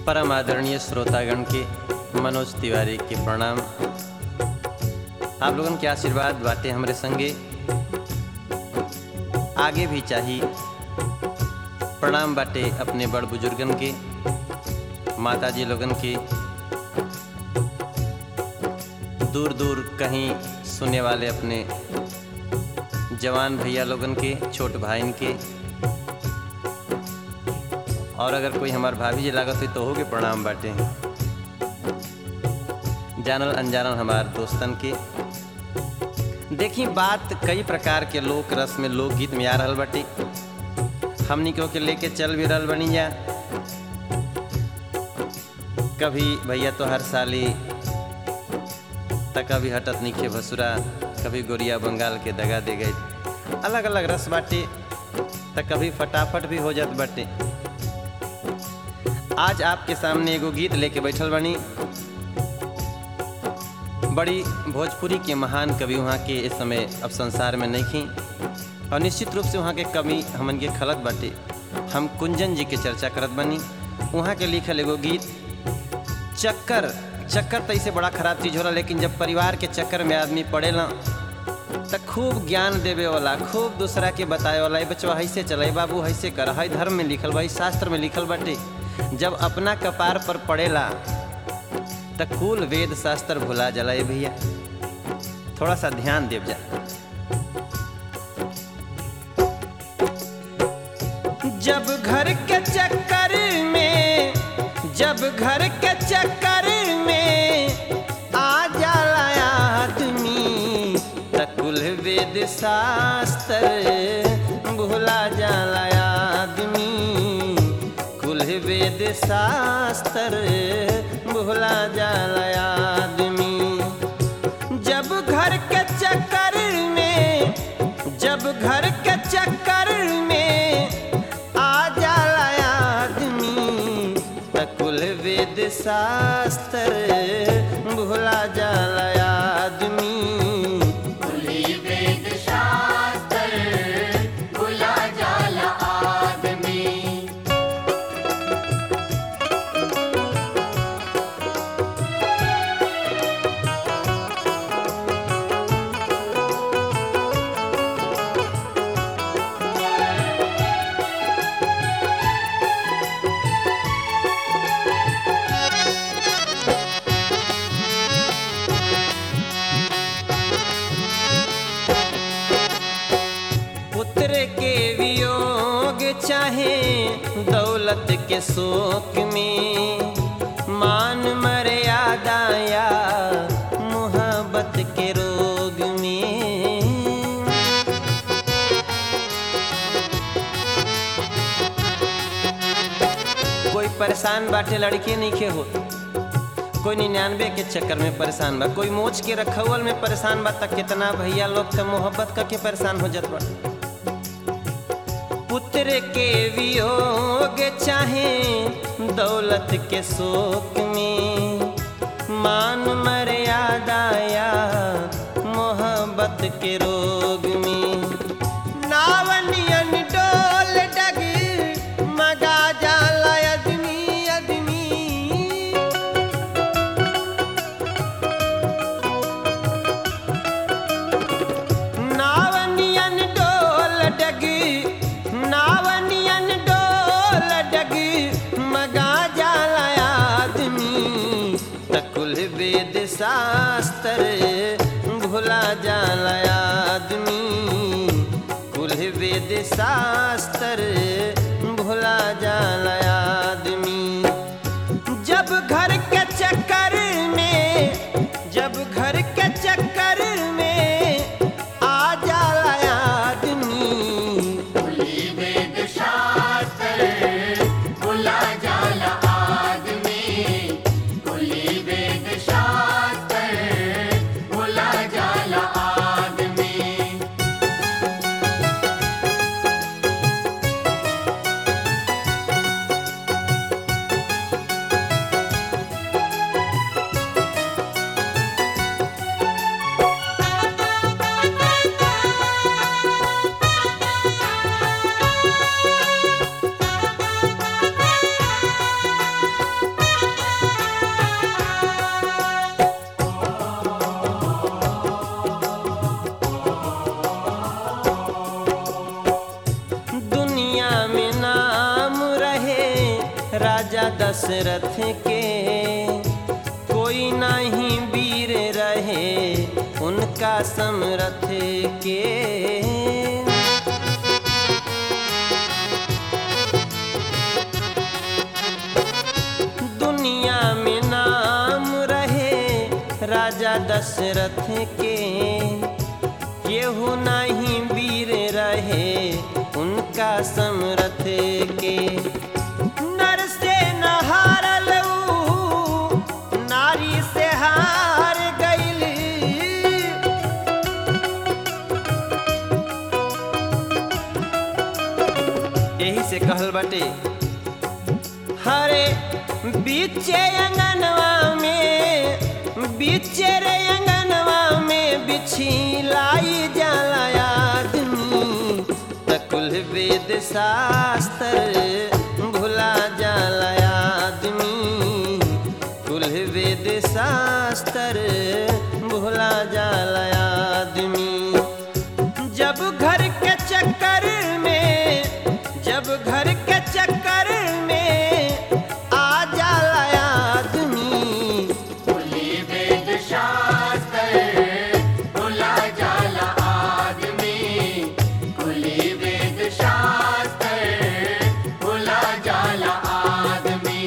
परम आदरणीय श्रोतागण के मनोज तिवारी के प्रणाम आप लोगन के आशीर्वाद बाटे हमरे संगे आगे भी चाही प्रणाम बाटे अपने बड़ बुजुर्गन के माता जी लोगन के दूर दूर कहीं सुने वाले अपने जवान भैया लोगन के छोट भाईन के और अगर कोई हमार भाभी जी लागत हुई तो हो के प्रणाम बाटे जानल अनजानल हमार दोस्तन के देखी बात कई प्रकार के लोक रस में लोकगीत में आ रहल बाटे हमनी को के लेके चल भी रहल बनी जा कभी भैया तो हर साली तक कभी हटत नीचे भसुरा कभी गोरिया बंगाल के दगा दे गए अलग अलग रस बाटे त कभी फटाफट भी हो जात बाटे आज आपके सामने एगो गीत लेके बैठल बनी बड़ी भोजपुरी के महान कवि वहाँ के इस समय अब संसार में नहीं थी और निश्चित रूप से वहाँ के कवि हमन के खलत बाटे हम कुंजन जी के चर्चा करत बनी वहाँ के लिखल एगो गीत चक्कर चक्कर तो इसे बड़ा खराब चीज़ होला लेकिन जब परिवार के चक्कर में आदमी पड़ेला तो खूब ज्ञान देवे वाला खूब दूसरा के बताए वाला बचवा ऐसे चले बाबू ऐसे कर है धर्म में लिखल बा शास्त्र में लिखल बाटे जब अपना कपार पर पड़ेला तो कुल वेद शास्त्र भुला जला ए भैया थोड़ा सा ध्यान देव जा जब घर के चक्कर में जब घर के चक्कर में आ जाला आदमी तकुल वेद शास्त्र भुला जाला आदमी कुल वेद शास्त्र भुला जाला आदमी जब घर के चक्कर में जब घर के चक्कर में आ जाला आदमी तकुल वेद शास्त्र भुला जाला आदमी वेद शास्त्र भुला जाला आदमी पुत्र के वियोग चाहे दौलत के शोक में मान मर्यादा या मोहब्बत के रोग में कोई परेशान बाटे लड़के नहीं के हो कोई निन्यानवे के चक्कर में परेशान बा कोई मोच के रखवल में परेशान बा तक कितना भैया लोग तो मोहब्बत करके परेशान हो जात बा पुत्र के वियोग चाहे दौलत के शोक में मान मर्यादा या मोहब्बत के रोग में नावनियन डोल डग मगा जाला अदमी अदमी नावनियन डोल डगी नावनियन डोल डगी मगा जाला आदमी तकुल वेद शास्त्र भुला जाला आदमी कुल वेद शास्त्र भुला जाला आदमी जब घर के चक्कर में जब घर के चक्कर में आ जाला आदमी वेद शास्त्र भुला जाला आदमी कुली वेद शास्त्र भुला जाला आदमी दशरथ के कोई नहीं वीर रहे उनका समरथ के दुनिया में नाम रहे राजा दशरथ के केहू नहीं वीर रहे उनका समरथ के नर से नहारल ऊ, नारी से हार गईल यही से कहल बाटे हरे बीचे अंगनवा में बीचे रे अंगनवा में बिछी लाई जाला आदमी तकुल वेद शास्त्र भुला जाला आदमी कुल वेद शास्त्र भुला जाला आदमी जब घर के चक्कर में जब घर के चक्कर में आ जाला आदमी कुली वेद शास्त्र भुला जाला आदमी कुली वेद शास्त्र भुला जाला आदमी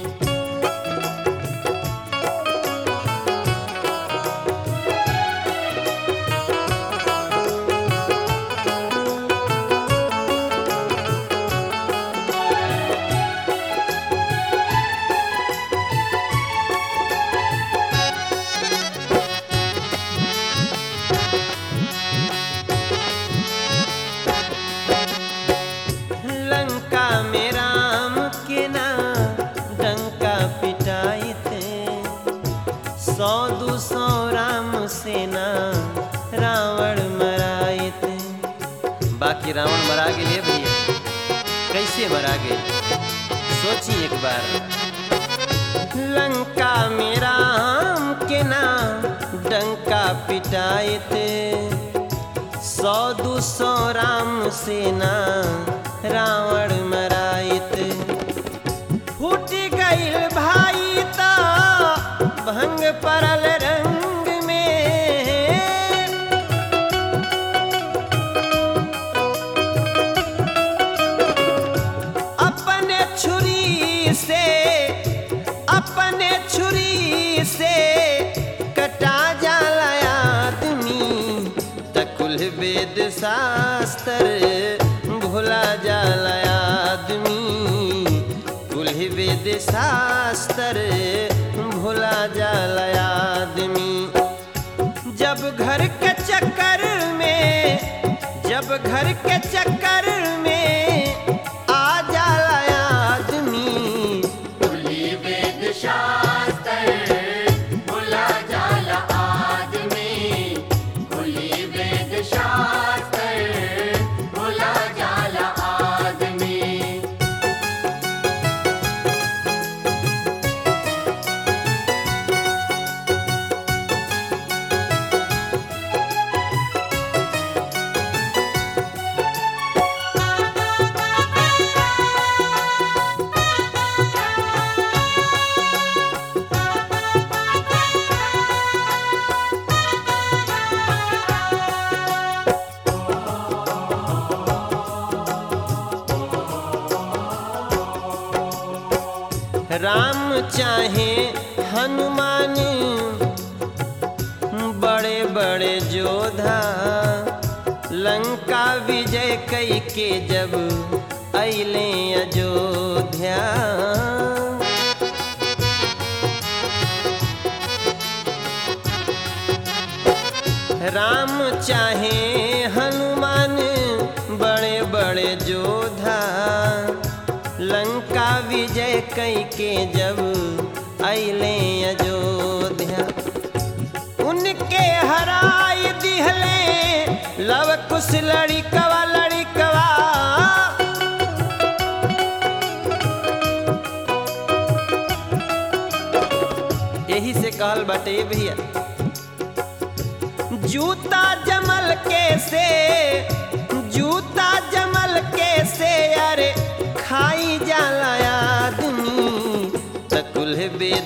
लंका में राम के ना डंका पिटाई थे सौ दो सौ राम सेना रावण मराए थे बाकी रावण मरा गए भैया कैसे मरा गए सोचिए एक बार लंका में राम के ना डंका पिटाए थे सौ दो सौ राम सेना रावण मराइत फूट गईल भाई ता भंग परल रंग में अपने छुरी से अपने छुरी से कटा जाला आदमी तकुल वेद शास्त्र भुला जाला आदमी कुल वेद शास्त्र भुला जाला आदमी जब घर के चक्कर में जब घर के चक्कर में आ जाला आदमी कुली वेद शास्त्र भुला जाला आदमी कुली वेद शास्त्र भुला जाला आदमी राम चाहे हनुमान बड़े बड़े जोधा लंका विजय कई के जब अले अयोध्या राम चाहे हनुमान बड़े बड़े जोधा लंका विजय कई के जब अले अयोध्या उनके हराय दिहले लव कुश लड़िकवा लड़िकवा यही से कहल बाटे भैया जूता जमल के से जूता जमल के से अरे खाई जाला आदमी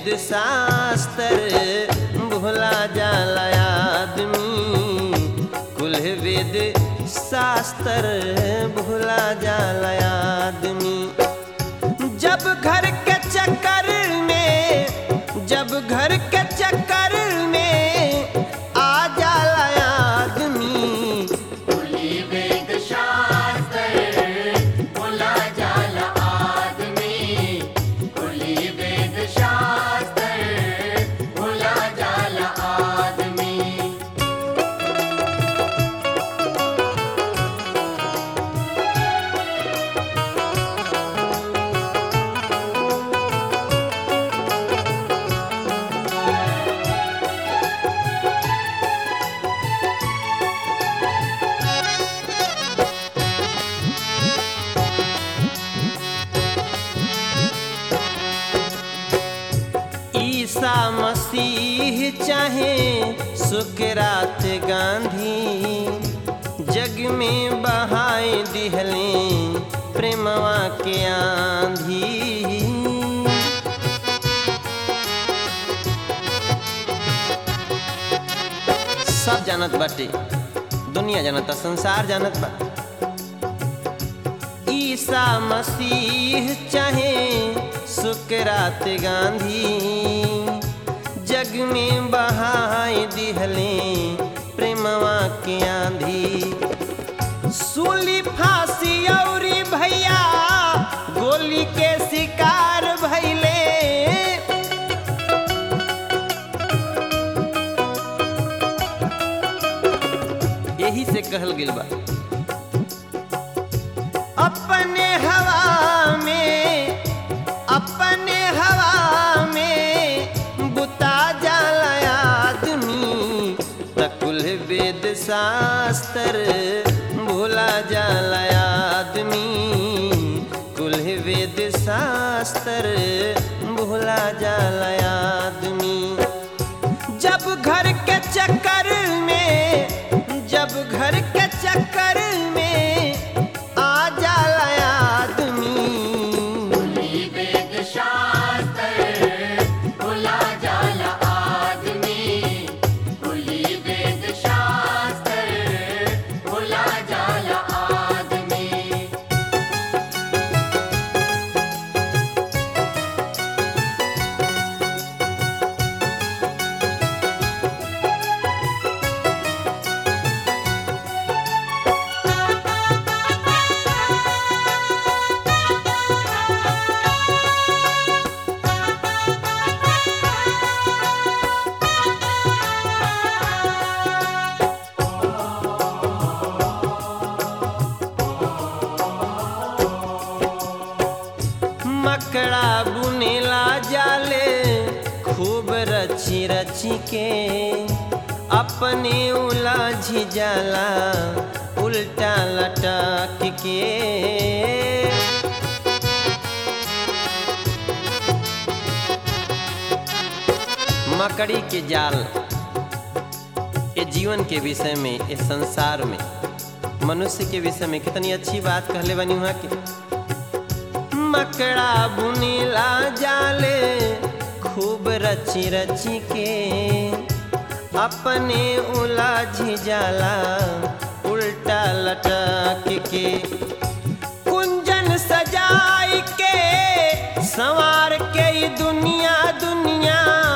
वेद शास्त्र भुला जाला आदमी कुल वेद शास्त्र भुला जाला आदमी जब घर के चक्कर में जब घर के चक्कर में आ जाला आदमी कुली वेद शास्त्र भुला जाला आदमी कुली वेद शास्त्र भुला जाला आदमी ईसा मसीह चाहे सुकरात गांधी जग में बहाए दिहले प्रेमवा के आंधी सब जानत बाटे दुनिया जानता संसार जानत बा ईसा मसीह चाहे सुकरात गांधी जग में बहाए दिहले प्रेमवा के आंधी सूली फांसी औरी भैया गोली के शिकार भैले यही से कहल गेल बा अपने हवा में अपने हवा में बुता जाला आदमी तकुल वेद शास्त्र भूला जाला आदमी कुल वेद शास्त्र भूला जाला आदमी जब घर के चक्कर में जब घर के चक्कर में आ जाला आदमी कुली वेद शास्त्र भुला जाला आदमी कुली वेद शास्त्र भुला जाला आदमी मकड़ा बुनेला जाले खूब रची रची के अपने उलझ जाला उल्टा लटक के मकड़ी के जाल ये जीवन के विषय में इस संसार में मनुष्य के विषय में कितनी अच्छी बात कहले बनी वहाँ के मकड़ा बुनीला जाले खूब रची रची के अपने उलझ जाला उल्टा लटक के कुंजन सजाई के संवार के ई दुनिया दुनिया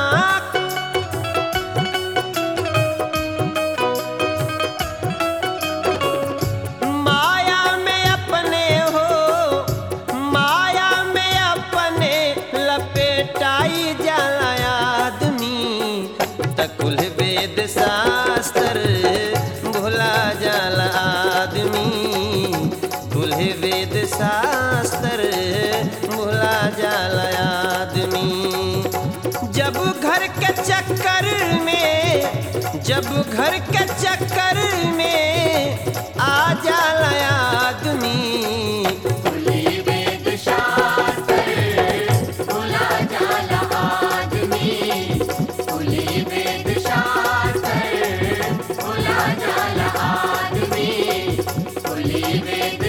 माया में अपने हो माया में अपने लपेटाई जाला आदमी तकुल वेद शास्त्र भुला जाला आदमी कुल वेद शास्त्र भुला जाला आदमी जब घर के चक्कर में जब घर के चक्कर में आ जाला आदमी कुली वेद शास्त्र भुला जाला आदमी कुली वेद शास्त्र भुला जाला आदमी कुली वेद